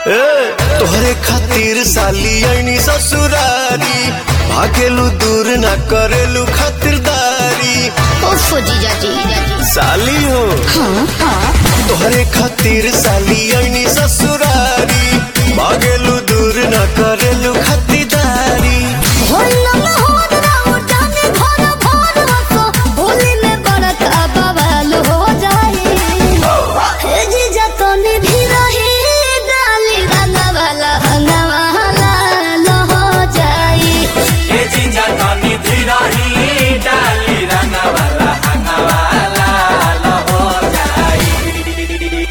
ए, तोहरे खातिर साली ऐनी ससुरारी भागेलू दूर ना करेलू खातिरदारी ओफो जीजा जी साली हो तोहरे खातिर साली ऐनी ससुरारी भागेलू दूर ना करेलू खातिरदारी ए जीजा तनी धीरही डाली रंगवाला हंगवाला लो हो जाई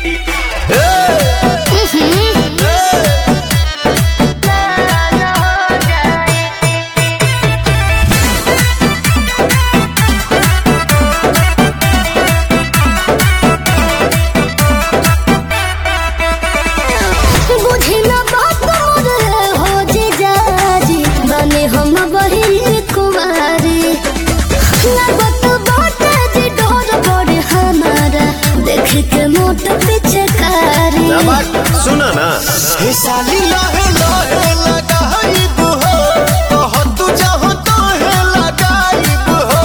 हम बहिन कुमारी लगत बाटे जी डोर बड़े हमारा देख के मोट पिचकारी सुना ना हे साली लहे लहे लगाइब हो कह तू चाहो तो है लगाइब हो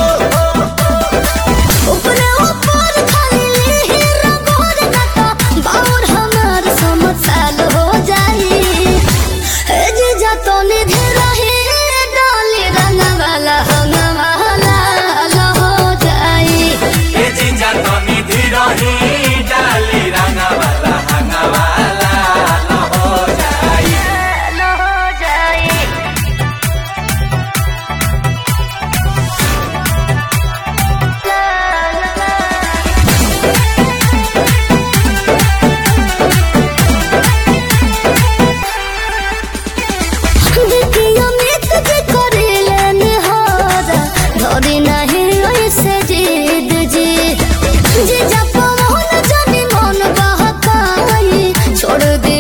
ऊपरे ऊपर खाली हीरा गोर नटा बाउर हमार समझ साल हो जाई ए जे जातो निधि रही डाली रंग वाला हंग वाला लो हो जाई ए जीजा तनी धीरही डाली रंगवाला हंगवाला लो हो जाई लो हो जाई देखियो मित जी करिले निहारा धरी नहीं ऐसे जिद जी जी जप मोहन जानी मन बहकाई छोड़ दे